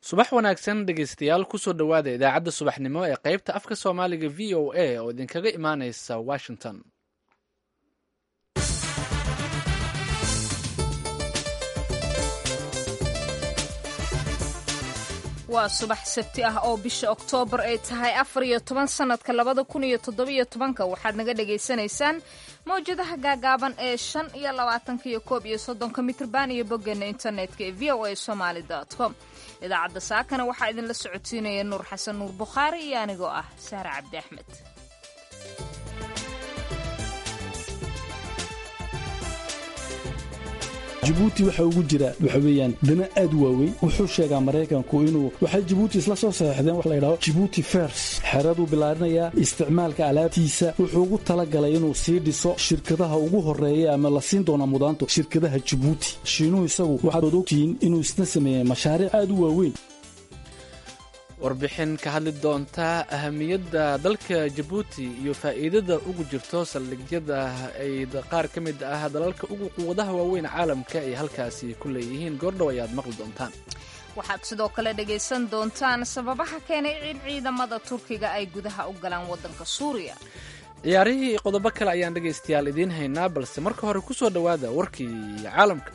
subax wanaagsan dhegaystayaal kusoo dhowaada idaacadda subaxnimo ee qaybta afka soomaaliga v o a oo idinkaga imaaneysa washington waa subax sabti ah oo bisha oktoobar ay tahay afar iyo toban sannadka labada kun iyo toddobiyo tobanka waxaad naga dhagaysanaysaan mawjadaha gaagaaban ee shan iyo labaatanka iyo koob iyo soddonka mitrban iyo boggeena internetka ee v o a somaali com idaacadda saakana waxaa idinla socodsiinaya nuur xasan nuur bukhaari iyo anigoo ah sahre cabdi axmed jibuuti waxa ugu jira waxa weeyaan dana aad u waaweyn wuxuu sheegaa maraykanku inuu waxay jibuuti isla soo saxeexdeen wax la yidhahdo jibuuti fers xeraduu bilaarinayaa isticmaalka alaabtiisa wuxuu ugu talagalay inuu sii dhiso shirkadaha ugu horeeya ama la siin doona mudaanto shirkadaha jibuuti shiinuhu isagu waxaad ogtihiin inuu isna sameeyey mashaariic aad u waaweyn warbixin ka hadli doonta ahamiyadda dalka jabuuti iyo faa'iidada ugu jirto saldhigyada ay qaar ka mid ah dalalka ugu quwadaha waaweyn caalamka ay halkaasi ku leeyihiin goordhow ayaad maqli doontaan waxaad sidoo kale dhagaysan doontaan sababaha keenay in ciidamada turkiga ay gudaha u galaan waddanka suuriya ciyaarihii iyo qodobo kale ayaan dhegaystayaal idiin haynaa balse marka hore ku soo dhowaada warkii caalamka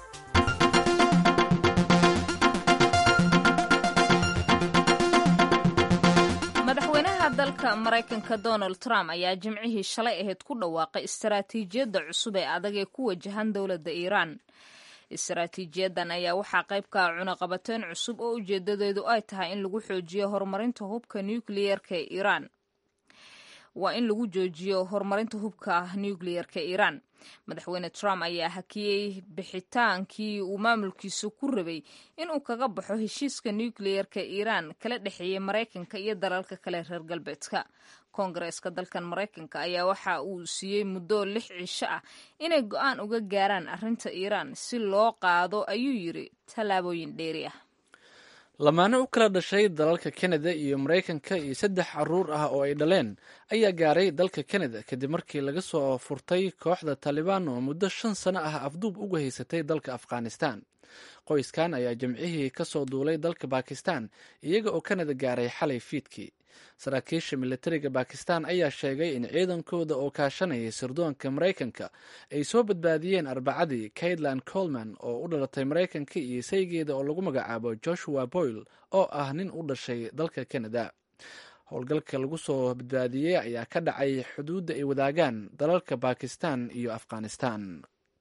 dalka maraykanka donald trump ayaa jimcihii shalay ahayd ku dhawaaqay istaraatiijiyadda cusub ee adag ee ku wajahan dowladda iiraan istaraatiijiyadan ayaa waxaa qayb ka ah cunaqabateyn cusub oo ujeedadeedu ay tahay in lagu xoojiyo horumarinta hubka nukliyerka ee iiraan waa in lagu joojiyo horumarinta hubka nukliyerka iiraan madaxweyne trump ayaa hakiyey bixitaankii uu maamulkiisu ku rabay inuu kaga baxo heshiiska nukliyerka iiraan kala dhexeeyey maraykanka iyo dalalka kale reer galbeedka koongareeska dalkan maraykanka ayaa waxa uu siiyey muddo lix cisho ah inay go-aan uga gaaraan arrinta iiraan si loo qaado ayuu yiri tallaabooyin dheeri ah lamaane u kala dhashay dalalka kanada iyo maraykanka iyo saddex caruur ah oo ay dhaleen ayaa gaaray dalka kanada kadib markii laga soo furtay kooxda taalibaan oo muddo shan sano ah afduub uga haysatay dalka afghanistan qoyskan ayaa jimcihii ka soo duulay dalka bakistan iyaga oo kanada gaaray xalay fiidkii saraakiisha militariga bakistan ayaa sheegay in ciidankooda oo kaashanayay sirdoonka maraykanka ay soo badbaadiyeen arbacadii kaitlan colman oo u dhalatay maraykanka iyo saygeeda oo lagu magacaabo joshua boyle oo ah nin u dhashay dalka kanada howlgalka lagu soo badbaadiyey ayaa ka dhacay xuduudda ay wadaagaan dalalka bakistan iyo afghanistan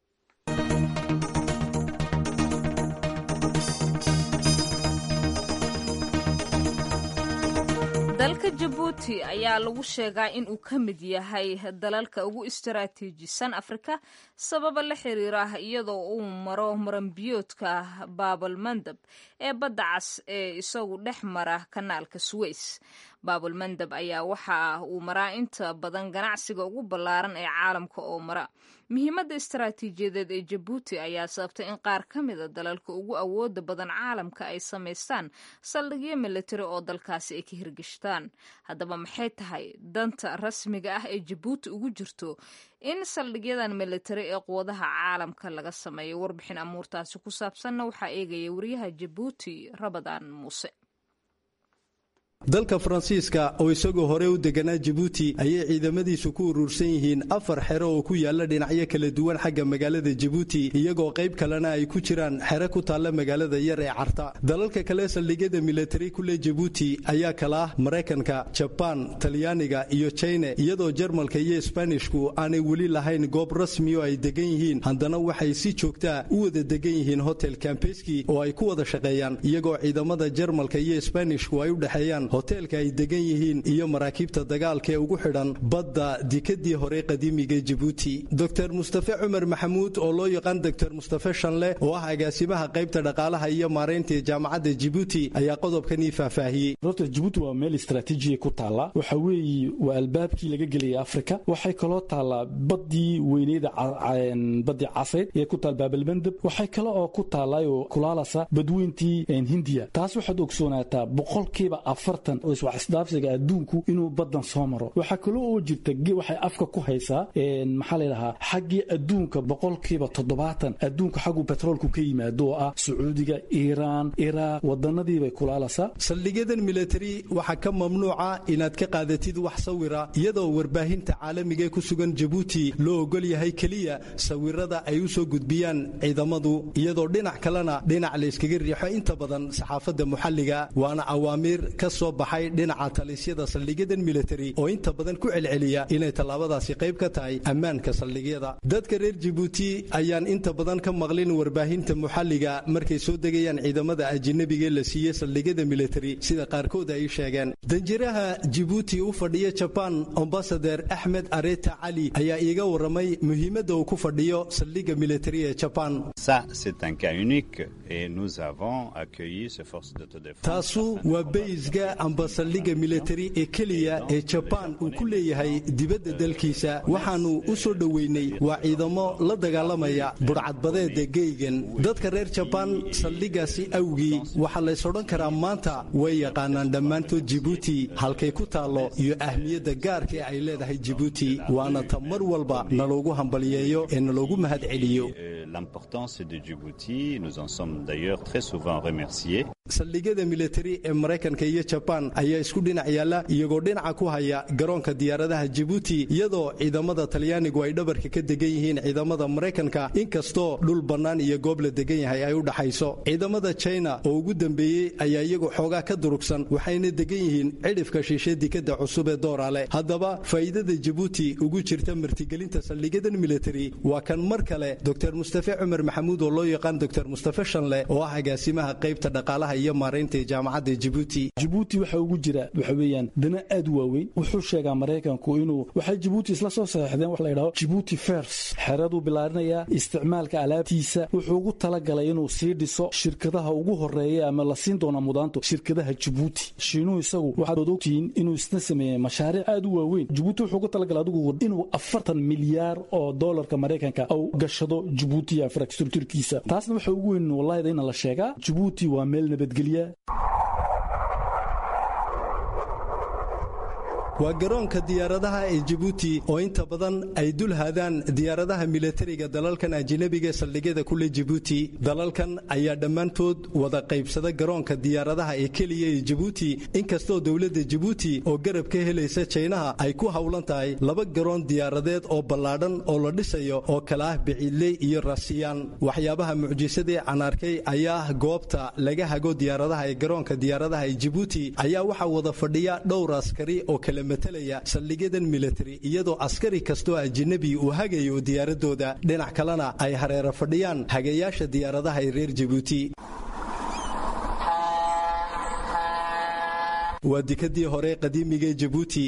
dalka jabuuti ayaa lagu sheegaa in uu ka mid yahay dalalka ugu istaraatiijisan afrika sababa la xiriira iyadoo uu maro maranbiyoodka baabalmandab ee badda cas ee isagu dhex mara kanaalka suweys baabalmandab ayaa waxa uu maraa inta badan ganacsiga ugu ballaaran ee caalamka oo mara muhiimadda istaraatiijiyadeed ee jabuuti ayaa sababtay in qaar ka mida dalalka ugu awooda badan caalamka ay samaystaan saldhigyo militari oo dalkaasi ay ka hirgashtaan haddaba maxay tahay danta rasmiga ah ee jabuuti ugu jirto in saldhigyadan militari ee quwadaha caalamka laga sameeyo warbixin amuurtaasi ku saabsanna waxaa eegaya wariyaha jabuuti rabadaan muuse dalka faransiiska oo isagoo hore u deganaa jabuuti ayay ciidamadiisu ku urursan yihiin afar xero oo ku yaala dhinacyo kala duwan xagga magaalada jabuuti iyagoo qayb kalena ay ku jiraan xero ku taalla magaalada yar ee carta dalalka kale saldhigyada militari kule jabuuti ayaa kala ah maraykanka jabaan talyaaniga iyo jine iyadoo jarmalka iyo sbanishku aanay weli lahayn goob rasmi oo ay degan yihiin haddana waxay si joogtaa u wada degan yihiin hotel kambeski oo ay ku wada shaqeeyaan iyagoo ciidamada jarmalka iyo sbanishku ay u dhexeeyaan hoteelka ay degan yihiin iyo maraakiibta dagaalka ee ugu xidhan badda dikadii hore qadiimiga jabuuti dor mustafe cumar maxamuud oo loo yaqaan dor mustafe shanle oo ah agaasimaha qaybta dhaqaalaha iyo maaraynta ee jaamacadda jabuuti ayaa qodobkanii faahfaahiyey horta jabuuti waa meel istraatiijiya ku taalla waxa weeye waa albaabkii laga gelaya afrika waxay kaloo taallaa baddii weyneyda badii caseed ee ku taal baabalmandab waxay kale oo ku taallaaoo kulaalasa badweyntii hindiya taas waxaad ogsoonaataa boqolkiiba afar tartan oo iswaxisdhaafsiga adduunku inuu badan soo maro waxaa kaloo oo jirta waxay afka ku haysaa maxaa layidhahaa xaggii adduunka boqolkiiba toddobaatan adduunka xaggu betroolku ka yimaado oo ah sacuudiga iiraan iraaq wadanadiibay kulaalasaa saldhigyadan militari waxaa ka mamnuuca inaad ka qaadatid wax sawira iyadoo warbaahinta caalamiga ee ku sugan jabuuti loo ogol yahay keliya sawirada ay u soo gudbiyaan ciidamadu iyadoo dhinac kalena dhinac layskaga riixo inta badan saxaafadda muxalliga waana awaamiir ka soo baxay dhinaca talisyada saldhigyadan militari oo inta badan ku celceliya inay tallaabadaasi qayb ka tahay ammaanka saldhigyada dadka reer jabuuti ayaan inta badan ka maqlin warbaahinta muxalliga markay soo degayaan ciidamada ajinabiga ee la siiyey saldhigyada militari sida qaarkood ay sheegeen danjiraha jibuuti u fadhiya jabaan ambasader axmed areta cali ayaa iiga waramay muhiimadda uu ku fadhiyo saldhigga militari ee jabaan taasu waa beysga amba saldhigga militari ee keliya ee jabaan uu ku leeyahay dibadda dalkiisa waxaannu u soo dhoweynay waa ciidamo la dagaalamaya budhcadbadeeda geygan dadka reer jabaan saldhiggaasi awgii waxaa lays odhan karaa maanta way yaqaanaan dhammaantood jibuuti halkay ku taallo iyo ahmiyadda gaarka ee ay leedahay jibuuti waana ta mar walba naloogu hambaliyeeyo ee naloogu mahad celiyo saldhigyada militari ee maraykanka iyo jabaan ayaa isku dhinac yaalla iyagoo dhinaca ku haya garoonka diyaaradaha jibuuti iyadoo ciidamada talyaanigu ay dhabarka ka degan yihiin ciidamada maraykanka inkastoo dhul bannaan iyo goob la degan yahay ay u dhaxayso ciidamada china oo ugu dambeeyey ayaa iyagu xoogaa ka durugsan waxayna degan yihiin cidhifka shiishe dikadda cusub ee doorale haddaba faa'iidada jibuuti ugu jirta martigelinta saldhigyadan militari waa kan mar kale dor mustafe cumar maxamuud oo loo yaqaan dor mustafe shanle oo ah agaasimaha qaybta dhaqaalaha iyo maaraynta ee jaamacadda jibuuti jibuuti waxa ugu jira waxa weeyaan dana aad u waaweyn wuxuu sheegaa maraykanku inuu waxay jibuuti isla soo saxeexdeen wax la yidhahdo jibuuti fers xeraduu bilaarinayaa isticmaalka alaabtiisa wuxuu ugu talagalay inuu sii dhiso shirkadaha ugu horeeya ama la siin doona mudaanto shirkadaha jibuuti shiinuhu isagu waxaad ogtihiin inuu isna sameeyey mashaariic aad u waaweyn jibuuti wuxuu ugu talagalay adigu inuu afartan milyaar oo doolarka maraykanka au gashado jibuuti iyo infrastructurkiisa taasna waxa ugu weyn wallahida ina la sheegaa jibuuti waa meel nabadgelya waa garoonka diyaaradaha ee jibuuti oo inta badan ay dul haadaan diyaaradaha militariga dalalkan ajinabiga ee saldhigyada kule jibuuti dalalkan ayaa dhammaantood wada qaybsada garoonka diyaaradaha ee keliya ee jibuuti inkastoo dowladda jibuuti oo garab ka helaysa jaynaha ay ku howlan tahay laba garoon diyaaradeed oo ballaadhan oo la dhisayo oo kala ah biciidley iyo rasiyaan waxyaabaha mucjisadee canaarkay ayaa ah goobta laga hago diyaaradaha ee garoonka diyaaradaha ee jibuuti ayaa waxaa wada fadhiya dhowr askari oo kala matalaya saldhigyadan militari iyadoo askari kastoo ajinabi uu hagayo diyaaradooda dhinac kalena ay hareero fadhiyaan hagayaasha diyaaradaha ee reer jibuuti waa dikadii hore qadiimiga ee jibuuti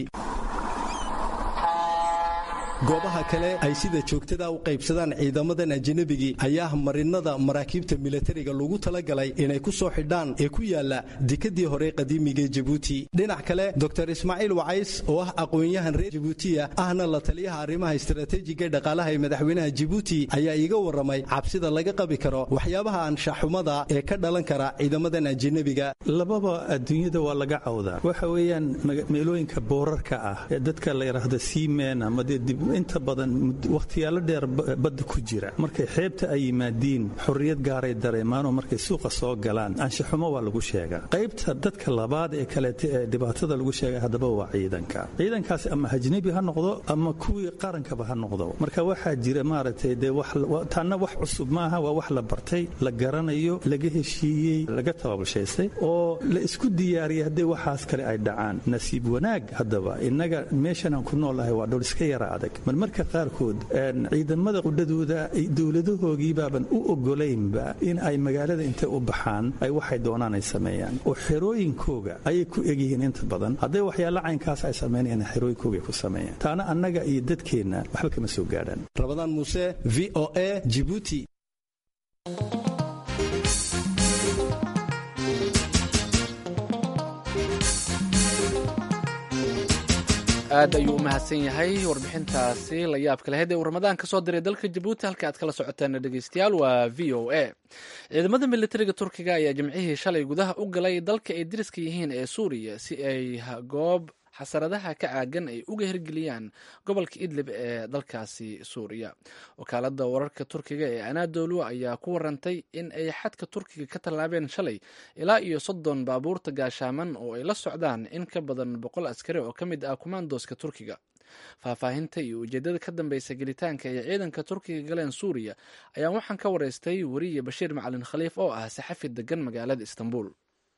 goobaha kale ay sida joogtada u qaybsadaan ciidamadan ajinabigii ayaa marinada maraakiibta militariga lagu talagalay inay ku soo xidhaan ee ku yaala dikadii hore qadiimigae jibuuti dhinac kale dor ismaaciil wacays oo ah aqoon-yahan reer jibuutiya ahna la taliyaha arrimaha istaraatiijiga dhaqaalaha ee madaxweynaha jibuuti ayaa iiga warramay cabsida laga qabi karo waxyaabaha anshaxumada ee ka dhalan kara ciidamadan ajinabiga lababa adduunyada waa laga cawdaa waxa weeyaan meelooyinka boorarka ah ee dadka la yidhaahdo seamen ama inta badan wakhtiyaalo dheer badda ku jira markay xeebta ay yimaadiin xorriyad gaaray dareemaanoo markay suuqa soo galaan anshaxumo waa lagu sheegaa qaybta dadka labaad ee kaleeta ee dhibaatada lagu sheega haddaba waa ciidanka ciidankaasi ama ajnebi ha noqdo ama kuwii qarankaba ha noqdo marka waxaa jira maaragtay dee taanna wax cusub maaha waa wax la bartay la garanayo laga heshiiyey laga tababushaystay oo la isku diyaariyay haddii waxaas kale ay dhacaan nasiib wanaag haddaba innaga meeshanaan ku noolahay waa dhul iska yara adag marmarka qaarkood ciidamada qudhadooda dowladahoogiibaaban u ogolaynba in ay magaalada intay u baxaan ay waxay doonaan ay sameeyaan oo xerooyinkooga ayay ku egyihiin inta badan hadday waxyaala caynkaas ay samaynayaan xerooyinkooga ku sameeyaan taana annaga iyo dadkeenna waxba kama soo gaadhaan rabadaan muuse v o a jibuuti aad ayuu u mahadsan yahay warbixintaasi la yaabka lahayd ee uu ramadaan ka soo diray dalka jabuuti halka aad kala socoteen dhegeystayaal waa v o a ciidamada militariga turkiga ayaa jimcihii shalay gudaha u galay dalka ay dariska yihiin ee suuriya si ay goob xasaradaha ka caagan ay uga hirgeliyaan gobolka idlib ee dalkaasi suuriya wakaalada wararka turkiga ee anadolu ayaa ku warantay in ay xadka turkiga ka tallaabeen shalay ilaa iyo soddon baabuurta gaashaaman oo ay la socdaan in ka badan boqol askari oo ka mid ah kumaandooska turkiga faahfaahinta iyo ujeedada ka dambeysa gelitaanka ay ciidanka turkiga galeen suuriya ayaa waxaan ka wareystay weriye bashiir macalin khaliif oo ah saxafi degan magaalada istanbul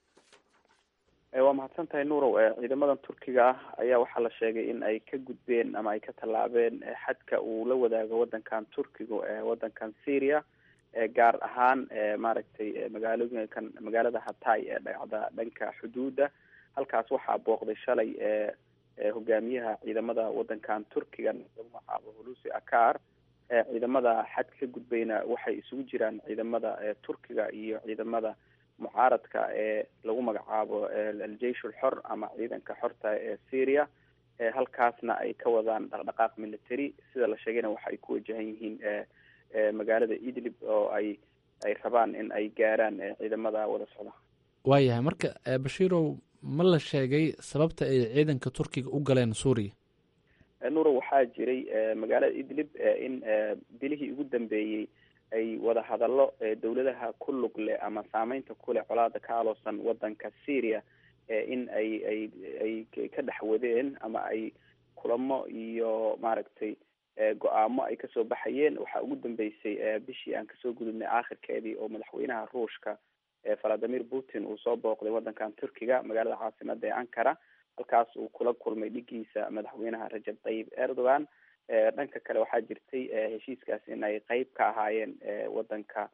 waa mahadsan tahay nuurow ciidamadan turkiga ah ayaa waxaa la sheegay in ay ka gudbeen ama ay ka tallaabeen xadka uu la wadaago wadankan turkiga wadankan syria gaar ahaan maaragtay magaalooyinkan magaalada hatay ee dhacda dhanka xuduudda halkaas waxaa booqday shalay hogaamiyaha ciidamada wadankan turkiga lagu magacaabo hulusi akar ciidamada xad ka gudbayna waxay isugu jiraan ciidamada turkiga iyo ciidamada mucaaradka ee lagu magacaabo aljeish ulxor ama ciidanka xorta ee syria halkaasna ay ka wadaan dhaqdhaqaaq military sida la sheegayna waxa ay ku wajahan yihiin magaalada idlib oo ay ay rabaan in ay gaaraan ciidamada wada socda waayahay marka bashiirow ma la sheegay sababta ay ciidanka turkiga u galeen suuriya nuuro waxaa jiray magaalada idlib in bilihii ugu dambeeyey ay wada hadallo dawladaha ku lug leh ama saameynta kuleh colaada ka aloosan wadanka syria in ay ay ay ka dhex wadeen ama ay kulamo iyo maaragtay go-aamo ay kasoo baxayeen waxaa ugu dambeysay bishii aan kasoo gudubnay aakhirkeedii oo madaxweynaha ruushka valadimir putin uu soo booqday wadankan turkiga magaalada caasimada ee ankara halkaas uu kula kulmay dhigiisa madaxweynaha rajab tayyib erdogan dhanka kale waxaa jirtay heshiiskaas in ay qeyb ka ahaayeen wadanka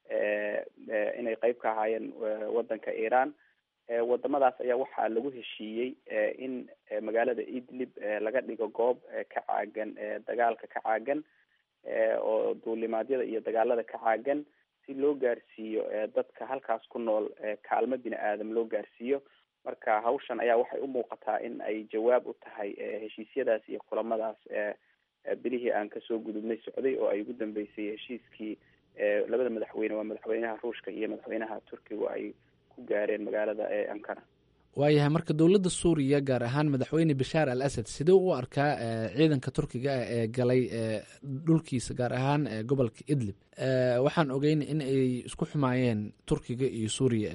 inay qeyb ka ahaayeen wadanka iran wadamadaas ayaa waxaa lagu heshiiyey in magaalada idlib laga dhigo goob ka caagan dagaalka ka caagan oo duulimaadyada iyo dagaalada ka caagan si loo gaarsiiyo dadka halkaas ku nool kaalmo bini aadam loo gaarsiiyo marka hawshan ayaa waxay u muuqataa in ay jawaab u tahay heshiisyadaas iyo kulamadaas bilihii aan kasoo gudubnay socday oo ay ugu dambeysay heshiiskii labada madaxweyne waa madaxweynaha ruushka iyo madaxweynaha turkiga ay ku gaareen magaalada ankara waayahay marka dowladda suuriya gaar ahaan madaxweyne bashaar al asad sidee u arkaa ciidanka turkiga ah ee galay dhulkiisa gaar ahaan gobolka idlib waxaan ogeyn in ay isku xumaayeen turkiga iyo suuriya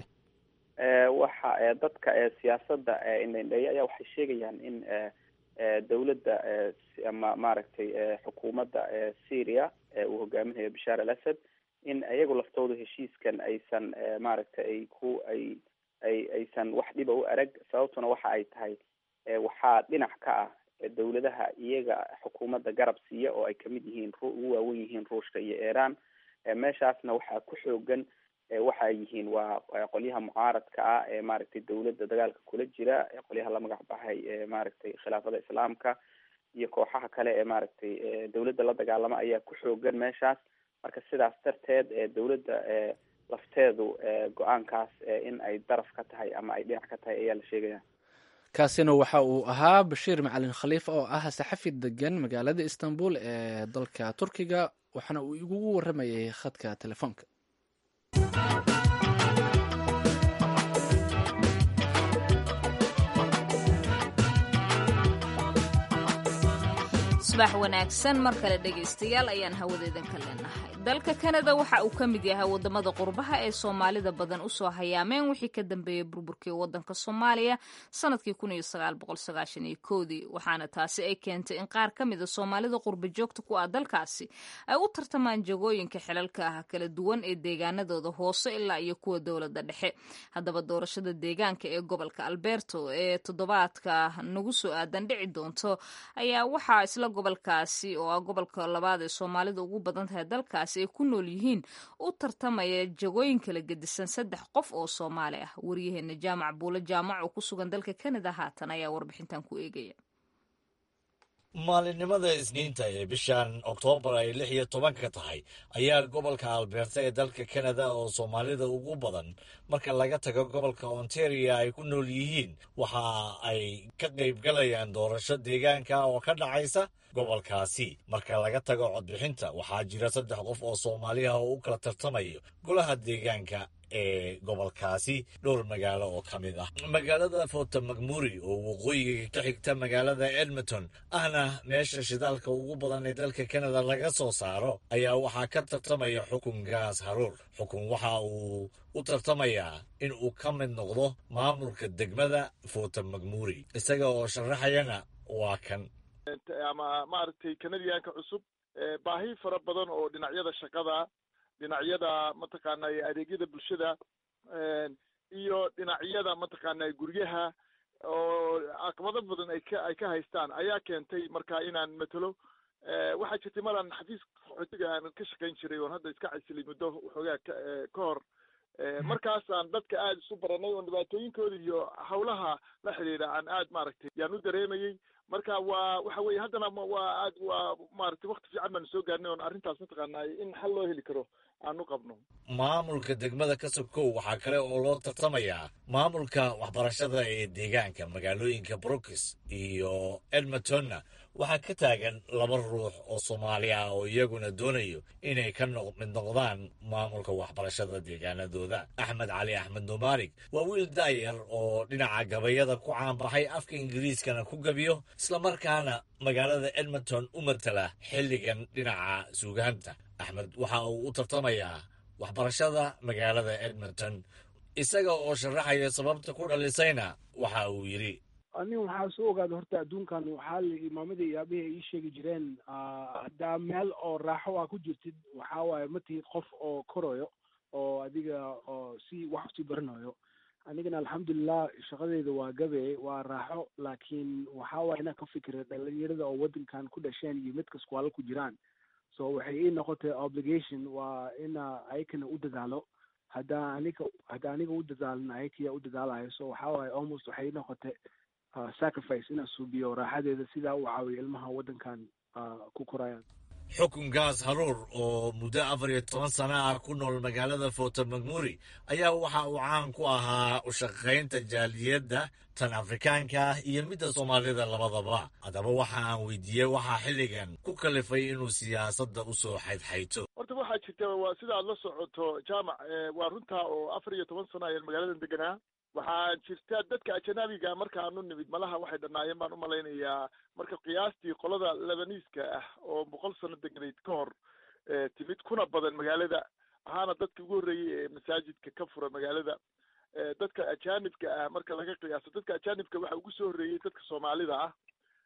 waxa dadka siyaasada indhendheeya ayaa waxay sheegayaan in dawladda ama maaragtay xukuumadda syria uu hogaaminayo bashaar al asad in iyagu laftooda heshiiskan aysan maaragtay ay ku ay ay aysan wax dhiba u arag sababtuna waxa ay tahay waxaa dhinac ka ah dawladaha iyaga xukuumadda garab siiya oo ay kamid yihiin ugu waawen yihiin ruushka iyo iran meeshaasna waxaa ku xoogan waxa ay yihiin waa qolyaha mucaaradka ah ee maaragtay dawladda dagaalka kula jira qolyaha la magac baxay maaragtay khilaafada islaamka iyo kooxaha kale ee maaragtay dawladda la dagaalama ayaa ku xoogan meeshaas marka sidaas darteed dawladda lafteedu go-aankaas in ay daraf ka tahay ama ay dhinac ka tahay ayaa la sheegaya kaasina waxa uu ahaa bashiir macalin khaliif oo ah saxafi degan magaalada istanbul ee dalka turkiga waxaana uu igugu waramayay khadka telefoonka subax wanaagsan mar kale dhegaystayaal ayaan hawadeedan ka leenahay dalka kanada waxa uu ka mid yahay wadamada qurbaha ee soomaalida badan usoo hayaameen wixii ka dambeeyey burburkii wadanka soomaaliya sanadkii dii waxaana taasi ay keentay in qaar ka mida soomaalida qurba joogta ku ah dalkaasi ay u tartamaan jagooyinka xilalka ah kala duwan ee deegaanadooda hoose ilaa iyo kuwa dowlada dhexe haddaba doorashada deegaanka ee gobolka alberto ee toddobaadka nagu soo aadan dhici doonto ayaa waxaa isla gobolkaasi oo ah gobolka labaad ee soomaalida ugu badan tahay dalkaasi ay ku nool yihiin u tartamaya jagooyin kala gedisan saddex qof oo soomaali ah waryaheena jaamac buulo jaamac oo ku sugan dalka kanada haatan ayaa warbixintan ku eegaya maalinimada isniinta ee bishan oktoobar ay lix iyo tobanka tahay ayaa gobolka alberta ee dalka kanada oo soomaalida ugu badan marka laga tago gobolka ontario ay ku nool yihiin waxa ay ka qaybgalayaan doorasho deegaanka oo ka dhacaysa gobolkaasi marka laga tago codbixinta waxaa jira saddex qof oo soomaaliha oo u kala tartamayo golaha deegaanka ee gobolkaasi dhowr magaalo oo ka mid ah magaalada fota macmuri oo waqooyiga ka xigta magaalada edmonton ahna meesha shidaalka ugu badan ee dalka kanada laga soo saaro ayaa waxaa ka tartamaya xukun gaas haruur xukun waxa uu u tartamayaa in uu ka mid noqdo maamulka degmada fota macmuri isaga oo sharaxayana waa kan ama maaragtay kanadiyaanka cusub baahi fara badan oo dhinacyada shaqada dhinacyada mataqaana adeegyada bulshada iyo dhinacyada mataqaana guryaha oo caqabado badan ay ka ay ka haystaan ayaa keentay marka inaan matelo waxaa jirtay malan xafiis qaxootiga aan ka shaqayn jiray oon hadda iska casilay muddo waxoogaa ka ka hor markaasaan dadka aada isu baranay oon dhibaatooyinkooda iyo hawlaha la xidhiidha aan aad maaragtay yaan u dareemayey marka waa waxa weye haddana waa aad waa maaragtay wakti fiican baanu soo gaarnay oon arrintaas mataqaana in xal loo heli karo aan u qabno maamulka degmada kasokow waxaa kale oo loo tartamayaa maamulka waxbarashada ee deegaanka magaalooyinka brookis iyo edmontonna waxaa ka taagan laba ruux oo soomaali ah oo iyaguna doonayo inay ka mid noqdaan maamulka waxbarashada deegaanadooda axmed cali axmed numaarig waa wiil daayar oo dhinaca gabayada ku caanbaxay afka ingiriiskana ku gabiyo islamarkaana magaalada edmonton u matala xilligan dhinaca suugaanta axmed waxa uu u tartamayaa waxbarashada magaalada edmonton isaga oo sharaxaya sababta ku dhalisayna waxa uu yidhi anin waxaa soo ogaada horta adduunkan waxaa la imaamadii iyo aabihii ay ii sheegi jireen haddaa meel oo raaxo aa ku jirtid waxaa waaye ma tihid qof oo korayo oo adiga oo si wax usii baranayo anigana alxamdulilah shaqadeyda waa gabe waa raaxo laakiin waxaa waaye inaan ka fikira dhalinyarada oo waddankan ku dhasheen iyo mid kaskuwaalo ku jiraan so waxay ii noqotay obligation waa ina ayakana u dadaalo haddaa aniga haddaa aniga u dadaalin ayakiya u dadaalayo so waxaa waaye almost waxay ii noqotay sacrifice inaan suubiyo raaxadeeda sidaa u caawiyo ilmaha waddankan ku korayaan xukun gaas haruur oo muddo afar iyo toban sana ah ku nool magaalada fota macmuri ayaa waxa uu caan ku ahaa ushaqaynta jaaliyadda tan afrikaanka ah iyo midda soomaalida labadaba haddaba waxa aan weydiiyey waxaa xilligan ku kalifay inuu siyaasadda usoo xaydxayto horta waxaa jirta waa sida aad la socoto jaamac waa runtaa oo afar iyo toban sano ayaan magaaladan deganaa waxaa jirta dadka ajanabiga markaanu nimid malaha waxay dhannaayeen baan umalaynayaa marka qiyaastii qolada lebaniiska ah oo boqol sano degnayd ka hor timid kuna badan magaalada ahaana dadka ugu horreeyey ee masaajidka ka fura magaalada dadka ajanibka ah marka laga qiyaaso dadka ajanibka waxa ugu soo horreeyey dadka soomaalida ah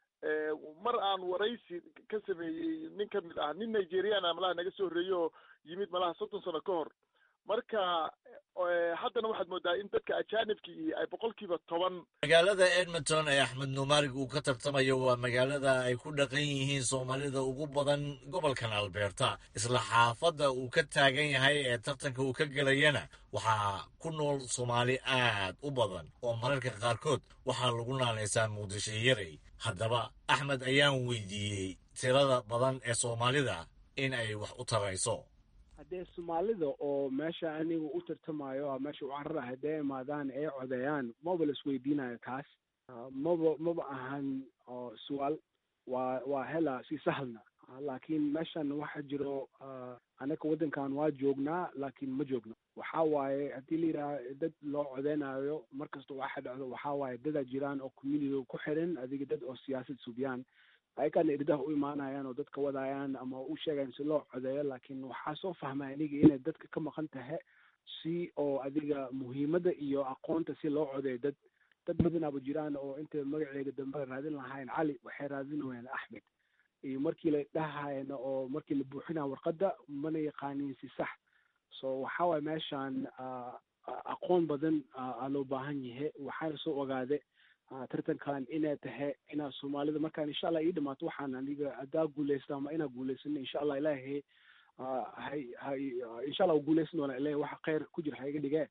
mar aan waraysi ka sameeyey nin ka mid ah nin nigerian ah malaha naga soo horreeyey oo yimid malaha soddon sano ka hor marka haddana waxaad moodaa in dadka ajanibkii ay boqolkiiba toban magaalada edmonton ee axmed numaarig uu ka tartamayo waa magaalada ay ku dhaqan yihiin soomaalida ugu badan gobolkan alberta isla xaafadda uu ka taagan yahay ee tartanka uu ka gelayana waxaa ku nool soomaali aad u badan oo mararka qaarkood waxaa lagu naanaysaa muqdisho yarey haddaba axmed ayaan weydiiyey tirada badan ee soomaalida in ay wax u tarayso haddee soomaalida oo meesha aniga u tartamayo meesha u carara haddee imaadaan ee codeeyaan maba la isweydiinayo kaas maba maba ahan su'aal waa waa hela si sahlna laakiin meeshan waxa jiro anaka waddankan waa joognaa laakiin ma joogno waxaa waaye haddii la yidhaha dad loo codeynayo markasta waxa dhacdo waxaa waaye dadaa jiraan oo community ku xiran adiga dad oo siyaasad subiyaan ayakana irdaha u imaanayaan oo dadka wadaayaan ama u sheegayan si loo codeeyo laakiin waxaa soo fahmay aniga inay dadka ka maqan tahay si oo adiga muhiimadda iyo aqoonta si loo codeeyo dad dad badanaaba jiraan oo intay magaceega dambe raadin lahayn cali waxay raadinayaan axmed iyo markii la dhahayana oo markii la buuxinaya warqadda mana yaqaanin si sax so waxaa waye meeshan aqoon badan aa loo baahan yahay waxaana soo ogaade tartankan inay tahay inaa soomaalida markaan insha allah ii dhamaato waxaan aniga haddaa guuleysta ama inaa guuleysano insha allah ilaahay hay hay insha allah guuleysan doona ilahay waxa khayr ku jira ha iga dhigee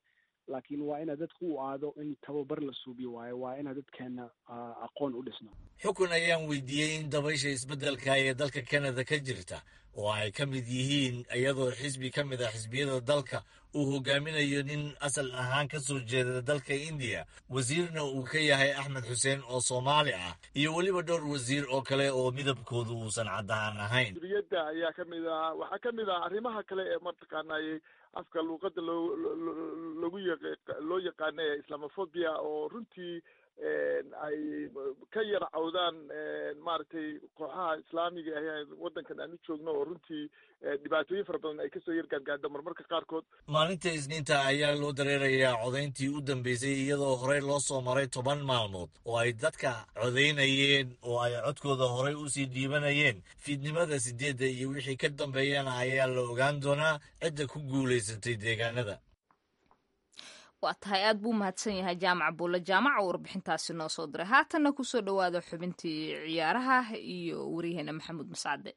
laakiin waa ina dadku u aado in tababar la suubiyo waayo waa ina dadkeena aqoon u dhisno xukun ayaan weydiiyey in dabaysha isbeddelka ee dalka kanada ka jirta oo ay ka mid yihiin iyadoo xisbi ka mid ah xisbiyada dalka uu hogaaminayo nin asal ahaan ka soo jeeda dalka indiya wasiirna uu ka yahay axmed xuseen oo soomaali ah iyo weliba dhowr wasiir oo kale oo midabkoodu uusan caddaan ahayn duriyadda ayaa ka mid ah waxaa ka mid ah arrimaha kale ee mataqaanay afka luuqadda loo lagu yaq loo yaqaana ee islamophobia oo runtii ay ka yar cawdaan maaragtay kooxaha islaamiga ah waddankan aan u joogno oo runtii dhibaatooyin fara badan ay kasoo yar gaargaadho marmarka qaarkood maalinta isniinta ayaa loo dareerayaa codayntii u dambeysay iyadoo horey loo soo maray toban maalmood oo ay dadka codaynayeen oo ay codkooda horey usii dhiibanayeen fiidnimada sideedda iyo wixii ka dambeeyana ayaa la ogaan doonaa cidda ku guulaysatay deegaanada waa tahay aad buu mahadsan yahay jaamac buulle jaamaca warbixintaasi noo soo diray haatanna kusoo dhowaada xubintii ciyaaraha iyo waryaheena maxamuud mascade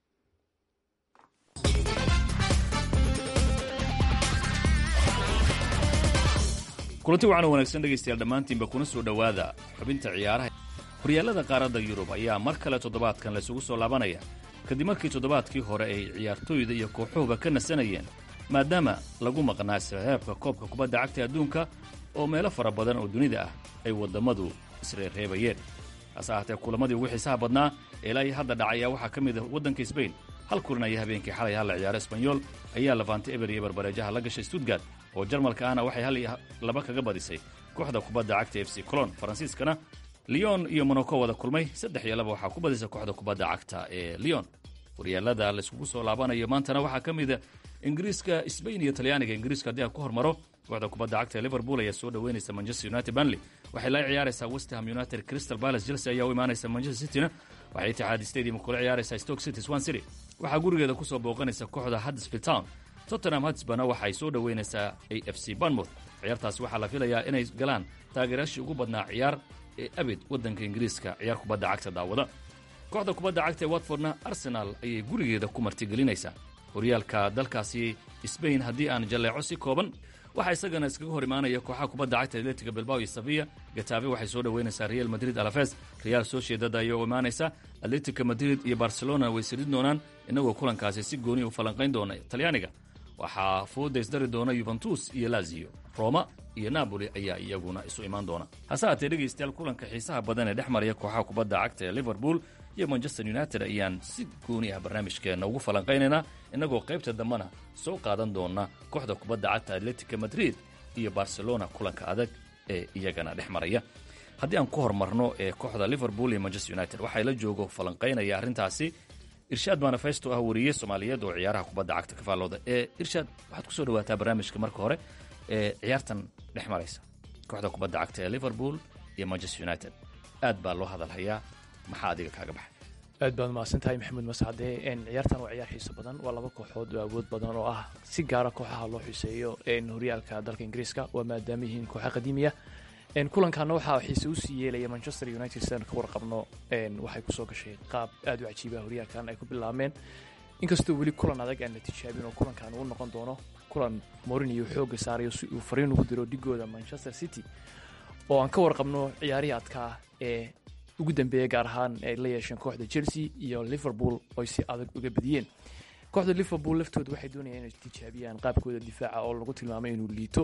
kulanti wacan wanaagsan dhegaystayaal dhammaantiinba kuna soo dhowaada xubinta ciyaaraha horyaalada qaaradda yurub ayaa mar kale toddobaadkan laysugu soo laabanaya kadib markii toddobaadkii hore ay ciyaartooyda iyo kooxuhuba ka nasanayeen maadaama lagu maqnaa saxeebka koobka kubadda cagta adduunka oo meelo fara badan oo dunida ah ay waddammadu isreerreebayeen hase ahaatee kulamadii ugu xiisaha badnaa ilaa iyo hadda dhacaya waxaa ka mid ah waddanka sbain hal kulan ayaa habeenkii xalay halla ciyaaro esbanyol ayaa lafantay eber iyo barbareejaha la gashay stuttgart oo jarmalka ahna waxay hal iyo laba kaga badisay kooxda kubadda cagta f c colon faransiiskana leon iyo monaco wada kulmay saddex iyo laba waxaa ku badisay kooxda kubadda cagta ee leon horyaalada layskugu soo laabanayo maantana waxaa ka mida ingiriiska sbain iyo talyaaniga ingiriiska haddii aan ku hormaro kooxda kubadda cagta ee liverpool ayaa soo dhoweynaysa manchester united banley waxay la ciyaaraysaa westham united crystal palace chelsea ayaa u imaanaysa manchester cityna waxay itixaad stadium kula ciyaaraysaa stoke city swan city waxaa gurigeeda kusoo booqanaysa kooxda huddersfield town tottenham hotspurna waxay soo dhoweynaysaa a f c bournemouth ciyaartaasi waxaa la filayaa inay galaan taageerayaashii ugu badnaa ciyaar ee abid waddanka ingiriiska ciyaar kubadda cagta daawada kooxda kubadda cagta ee watfordna arsenal ayay gurigeeda ku martigelinaysaa horyaalka dalkaasi sbain haddii aan jalleeco si kooban waxaa isagana iskaga hor imaanaya kooxaha kubadda cagta atletiga bilbao iyo sevilla gatafe waxay soo dhoweynaysaa real madrid alafes real sociedad ayaa u imaanaysa atletica madrid iyo barcelona way sirin doonaan innagoo kulankaasi si gooni u falanqayn doona talyaaniga waxaa fooda isdari doona yuventus iyo lazio roma iyo napoli ayaa iyaguna isu imaan doona hase haatee dhegaystayaal kulanka xiisaha badan ee dhex maraya kooxaha kubadda cagta ee liverpool iyo manchester united ayaan si gooni ah barnaamijkeenna ugu falanqaynaynaa innagoo qaybta dambena soo qaadan doona kooxda kubadda cagta atletica madrid iyo barcelona kulanka adag ee iyagana dhex maraya haddii aan ku hormarno ee kooxda liverpool iyo manchester united waxaa la joogo falanqaynaya arrintaasi irshaad manifesto ah wariye soomaaliyeed oo ciyaaraha kubadda cagta ka faallooda ee irshaad waxaad kusoo dhawaataa barnaamijka marka hore ee ciyaartan dhex maraysa kooxda kubadda cagta ee liverpool iyo manchester united aad baa loo hadalhayaa maxaa adiga kaaga baxay aad baad mahadsan tahay maxamuud mascade ciyaartan waa ciyaar xiiso badan waa laba kooxood oo awood badan oo ah si gaara kooxaha loo xiiseeyo horyaalka dalka ingiriiska waa maadaama yihiin kooxa qadiimiya kulankaana waxaa xiise usii yeelaya manchester united sidaan ka warqabno waxay kusoo gashay qaab aad u cajiiba horyaalkan ay ku bilaabmeen inkastoo weli kulan adag aan la tijaabin oo kulankan uu noqon doono kulan morinio xooga saarayo si uu fariin ugu diro dhigooda manchester city oo aan ka warqabno ciyaarihii adkaa ee ugu dambeeya gaar ahaan ay la yeesheen kooxda chelsea iyo liverpool oy si adag uga badiyeen kooxda liverpool laftooda waxay doonayaan inay tijaabiyaan qaabkooda difaaca oo lagu tilmaamay inuu liito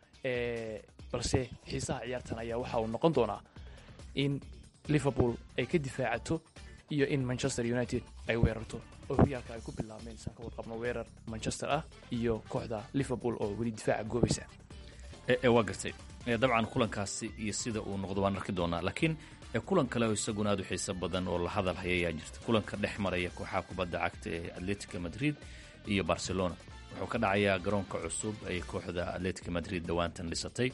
balse xiisaha ciyaartan ayaa waxa uu noqon doonaa in liverpool ay ka difaacato iyo in manchester united ay weerarto oo horyaalka ay ku bilaabmeen isaan ka warqabno weerar manchester ah iyo kooxda liverpool oo weli difaaca goobaysa waa gartay dabcan kulankaasi iyo sida uu noqdo waan arki doonaa laakiin kulan kale oo isaguna aad u xiiso badan oo la hadal haya ayaa jirta kulanka dhex maraya kooxaha kubadda cagta ee atletica madrid iyo barcelona wuxuu ka dhacayaa garoonka cusub ay kooxda atletica madrid dhowaantan dhisatay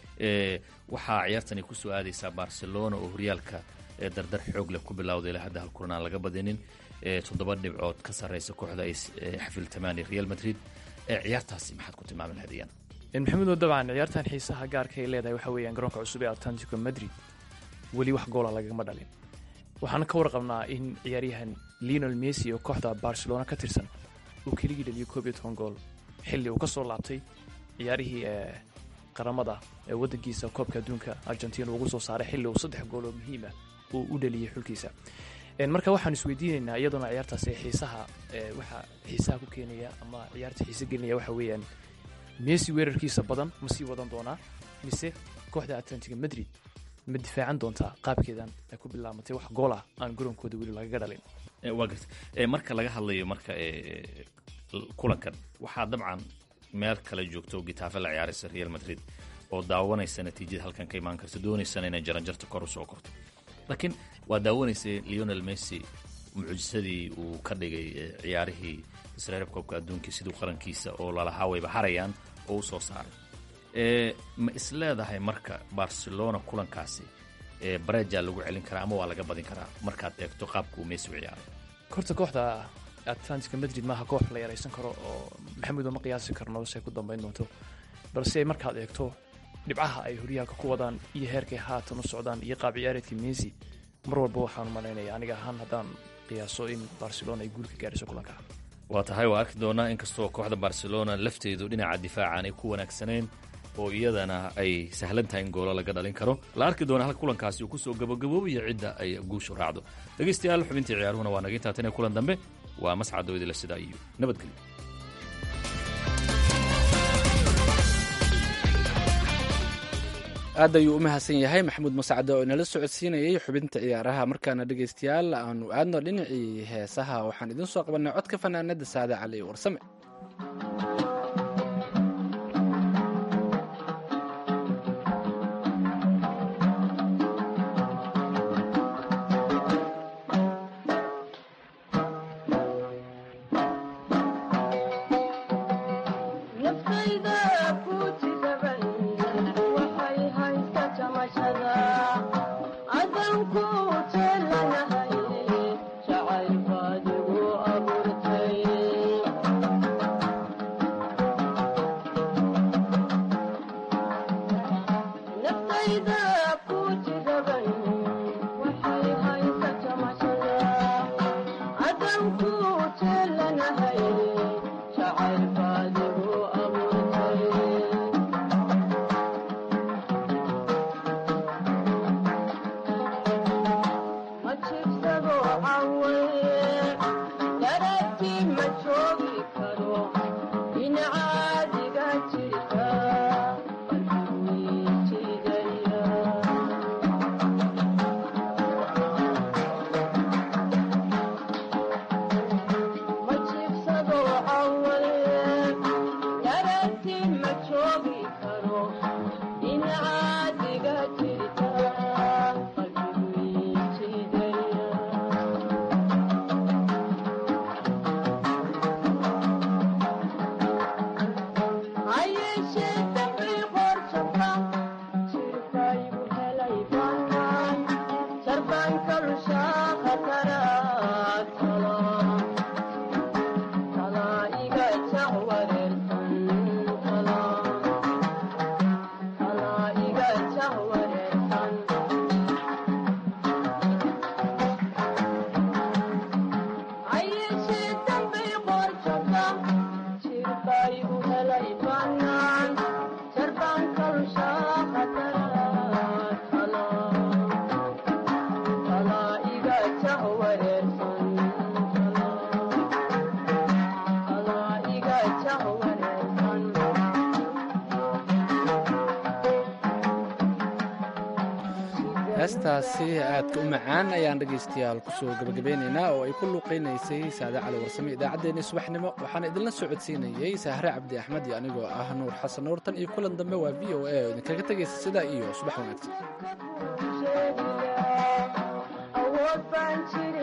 waxaa ciyaartani kusoo aadaysaa barcelona oo horyaalka dardar xoog leh ku bilowday ilaa hadda hal kulan aan laga badinin toddoba dhibcood ka sarreysa kooxda ay xafiltamaan real madrid ciyaartaasi maxaad ku tilmaami lahayd iyana maxamuudo dabcan ciyaartan xiisaha gaarka ay leedahay waxa weeyaan garoonka cusub ee atlantico madrid weli wax goola lagagama dhalin waxaana ka warqabnaa in ciyaaryahan leonel messi oo kooxda barcelona ka tirsan uu keligii dhaliyo koob iyo toban gool xilli uu ka soo laabtay ciyaarihii qaramada ee wadankiisa koobka adduunka argentina ugu soo saaray xilli uu saddex gool oo muhiima uu u dhaliyey xulkiisa marka waxaan isweydiinaynaa iyadoona ciyaartaas xiisaha waxaa xiisaha ku keenaya ama ciyaarta xiise gelinaya waxa weeyaan messi weerarkiisa badan ma sii wadan doonaa mise kooxda atlantiga madrid ma difaacan doontaa qaabkeedan ay ku bilaamatay wax gool ah aan garoonkooda weli lagaga dhalin waa garta marka laga hadlayo marka kulankan waxaa dabcan meel kale joogto gitaafe la ciyaaraysa real madrid oo daawanaysa natiijada halkan ka imaan karta doonaysana inay jaranjarta kor u soo korto laakiin waa daawanaysay leonel messi mucjisadii uu ka dhigay ciyaarihii isreerab koobka adduunkii siduu qarankiisa oo lalahaa wayba harayaan oo u soo saaray ma isleedahay marka barcelona kulankaasi bareja lagu celin karaa ama waa laga badin karaa markaad eegto qaabka uu messi u ciyaaray horta kooxda atlantica madrid maaha koox la yaraysan karo oo maxamuud ma qiyaasi karno se ku dambayn doonto balse markaad eegto dhibcaha ay horyaalka ku wadaan iyo heerkay haatan u socdaan iyo qaab ciyaareedkii messi mar walba waxaan malaynaya aniga ahaan haddaan qiyaaso in barcelona ay guul ka gaarayso kulanka waa tahay waa arki doonaa inkastoo kooxda barcelona lafteedu dhinaca difaacan ay ku wanaagsaneen oo iyadana ay sahlan tahay in goolo laga dhalin karo la arki doonaa halka kulankaasi uu kusoo gabagaboobayo cidda ay guushu raacdo dhegaystayaal xubintii ciyaaruhuna waa naga intaa tan kulan dambe waa mascado idila sidaa iyo nabadgelyo aad ayuu u mahadsan yahay maxamuud mascade oo inala socodsiinayay xubinta ciyaaraha markaana dhegaystayaal aanu aadno dhinacii heesaha waxaan idiin soo qabanay codka fanaanada saade cali warsame heestaasi aadka u macaan ayaan dhegaystayaal kusoo gabagabeynaynaa oo ay ku luuqaynaysay saade cali warsame idaacaddeenii subaxnimo waxaana idinla socodsiinayey sahre cabdi axmed iyo anigoo ah nuur xasan nuur tan iyo kulan dambe waa v o a oo idinkaga tegaysa sidaa iyo subax wanaagsan